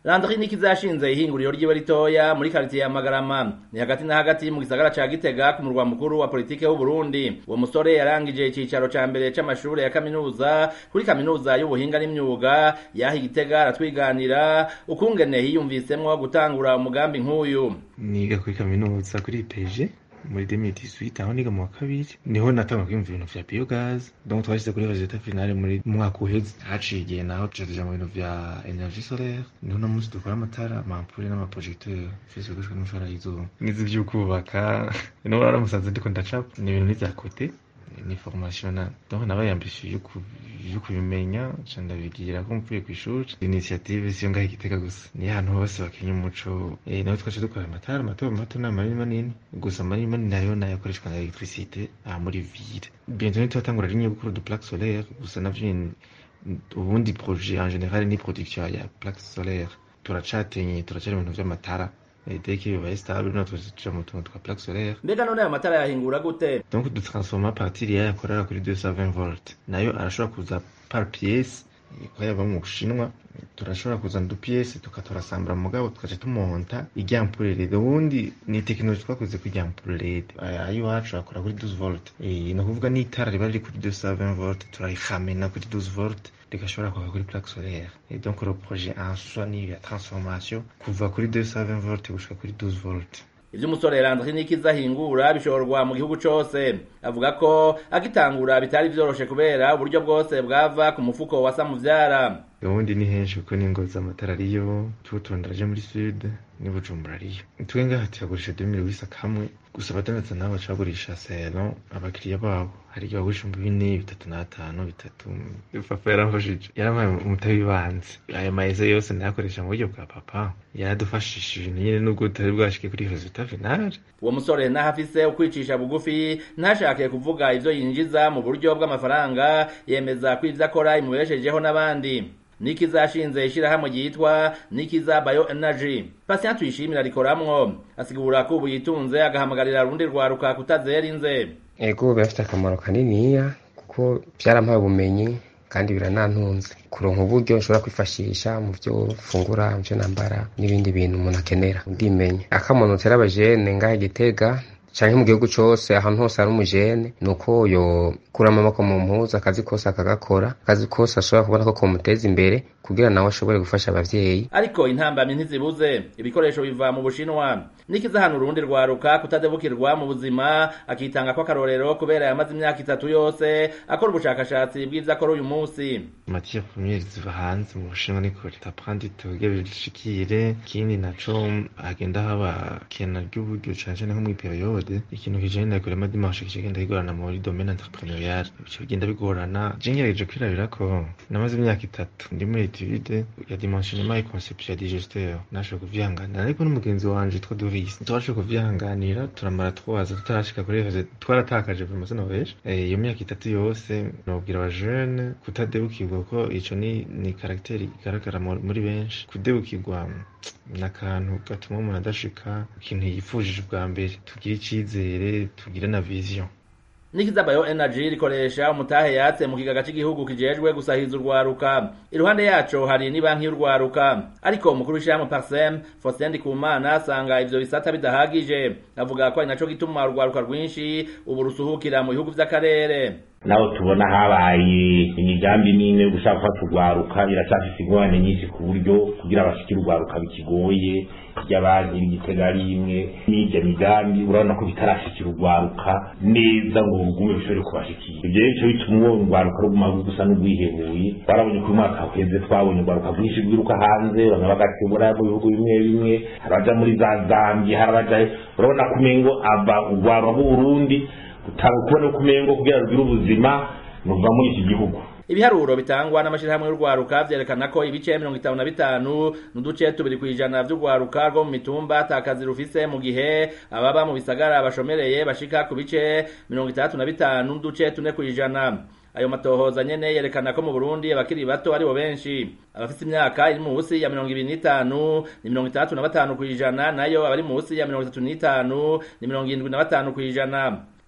Landry Nikiza yashinze ihinguriro ryiwe ritoya muri karitiye ya Magarama ni hagati na hagati mu gisagara ca Gitega ku murwa mukuru wa politike w'u Burundi uwo musore yarangije icicaro ca mbere c'amashure ya kaminuza kuri kaminuza y'ubuhinga n'imyuga yaha Gitega aratwiganira ukungene hiyumvisemwo gutangura umugambi nk'uyu niga kuri kaminuza kuri IPG muri 2018 aho niga mu wa kabiri niho natanga kwiyumva ibintu vya biogaz donc twashyize kuri resultat finale muri mwaka uheze haciye igihe naho tuja tuja mu bintu vya energie solaire niho no munsi dukora amatara amampure n'amaprojecteur fise gushika n'umushahara y'izuba nizi vy'ukubaka niho naramusanze ndiko ndacapa ni ibintu n'ivya kote ni formation na donc nabaye ambitieux yo kubimenya ca ndabigira ko mvuye kw'ishuri initiative siyo ngaho igitega gusa ni ahantu hose bakenya umuco eh nawe twaje dukora amatara mato mato n'amanini manini gusa manini manini nayo nayo akoreshwa na electricité aha muri ville bientôt nitwatangura rinye gukora du plaque solaire gusa navyo ubundi projet en général ni production ya plaque solaire turacatenye turacari mu bintu vy'amatara dès que bibaye stable natwe tuja mu tuntu twa plaque solaire mbega none ayo matara yahingura gute donc dutransforma partir yayo akorera kuri 220 volt nayo arashobora kuza par pièce ko yava mu bushinwa turashobora kuzana udupiyese tukaturasambura mugabo tukaca tumonta iryampurerede ubundi ni tekinoloji twakoze ku iryampurerede ayo iwacu akora kuri 12 volt ni ukuvuga n'itara riba riri kuri 220 volt turayihamena kuri 12 volt rigashobora kwaka kuri plaque solaire et donc le projet en soi ni ya transformation kuva kuri 220 volt gushika kuri 12 volt ivyo umusore Landry Nikiza ahingura bishorwa mu gihugu cose avuga ko agitangura bitari vyoroshe kubera uburyo bwose bwava ku mufuko wa Samuvyara ubundi ni henshi kuko n'ingozi amatara ariyo tuba turonderaje muri sud ni bujumbura ariyo twe ngaha tuyagurisha 2000 wisa kamwe gusa abadandaza nabo baca bagurisha salon abakiriya babo hari igihe bagurisha mu bine bitatu n'atanu bitatu papa yaramfashije yarampaye umutabi w'ibanze aya mayeze yose nayakoresha mu buryo bwa papa yaradufashishije nyine nubwo tutari bwashike kuri resultat final uwo musore naho afise ukwicisha bugufi ntashake kuvuga ivyo yinjiza mu buryo bw'amafaranga yemeza ko ivyo akora imubeshejeho n'abandi Nikiza yashinze ishirahamwe ryitwa Nikiza Bio Energy. Patient tuyishimira rikoramwo asigura ko ubu yitunze agahamagarira rundi rwaruka kutazera inze. Ego birafite akamaro kaniniya kuko byarampaye ubumenyi kandi biranantunze kuronka uburyo nshobora kwifashisha mu byo fungura mu byo nambara n'ibindi bintu umuntu akenera ndimenye akamuntu tera abajene ngahe gitega canke mu gihugu cose ahantu hose hari umujene nuko yokuramo amaboko mu mpuzu akazi kose akagakora akazi kose ashobora kubona ko komuteza imbere kugira nawe ashobore gufasha abavyeyi ariko intambamyi ntizibuze ibikoresho biva mu bushinwa nikiza hano urundi rwaruka kutadebukirwa mu buzima akitanga ko akarorero kubera yamaze imyaka itatu yose akora ubushakashatsi bw'ivyo akora uyu munsi matière première ziva hanze mu bushinwa ni kure taprandi tuge bishikire ikindi naco agenda haba kena ry'uburyo cane cane nko muri periode ikintu kijanye na kurema dimanche kigenda kigorana muri domaine entrepreneurial bico bigenda bigorana je ngerageje kwirabira ko namaze imyaka itatu ndi muri etude ya dimensionnement et conception ya digesteur nashoboye kuvyihanganira ariko n'umugenzi wanje yitwa Doris twashoboye kuvyihanganira turamara twaza tutarashika kuri rezo twaratakaje vraiment sinobesha iyo myaka itatu yose nobwira aba jeune kutadebukirwa ko ico ni ni caractère igaragara muri benshi kudebukirwa n'akantu gatuma umuntu adashika ikintu yifujije bwa mbere tugire icizere tugire na vision Nikiza Bio Energy rikoresha umutahe yatse mu kigaga cy'igihugu kijejwe gusahiza urwaruka iruhande yaco hari ni banki y'urwaruka ariko umukuru w'ishyirahamwe Parsem Faustin Ndikumana asanga ivyo bisata bidahagije avuga ko ari naco gituma urwaruka rwinshi ubu rusuhukira mu bihugu vy'akarere naho tubona habaye imigambi n'imwe yo gushaka gufata urwaruka iracyafise ingorane nyinshi ku buryo kugira bashikire urwaruka bikigoye ry'abandi igitega ari imwe n'irya migambi urabona ko bitarashikira urwaruka neza ngo rugume bishobore kubashikira ibyo rero bico bituma uwo urwaruka ruguma gusa n'urwihebuye twarabonye ko uyu mwaka uheze twabonye urwaruka rwinshi rwiruka hanze bamwe bagatebura mu bihugu bimwe bimwe hari abaja muri za zambia hari abaja urabona ko umengo ava urwaruka rw'uburundi utanga kubona ko umengo kugira rugire ubuzima nuva muri iki gihugu ibiharuro bitangwa n'amashirahamwe y'urwaruka vyerekana ko ibice mirongo itanu na bitanu n'uduce tubiri kw'ijana vy'urwaruka rwo mu mitumba atakazi rufise mu gihe ababa mu bisagara bashomereye bashika ku bice mirongo itandatu na bitanu n'uduce tune kw'ijana ayo matohoza nyene yerekana ko mu Burundi abakiri bato aribo benshi abafite imyaka iri munsi ya mirongo ibiri n'itanu ni mirongo itandatu na batanu kw'ijana nayo abari munsi ya mirongo itatu n'itanu ni mirongo irindwi na batanu kw'ijana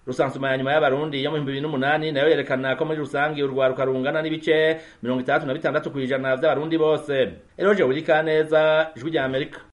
rusansuma ya nyuma y'abarundi yo mu bihumbi bibiri n'umunani nayo yerekana ko muri rusangi urwaruka rungana n'ibice mirongo itandatu na bitandatu kw'ijana vy'abarundi bose eroje wurikaneza ijwi rya amerika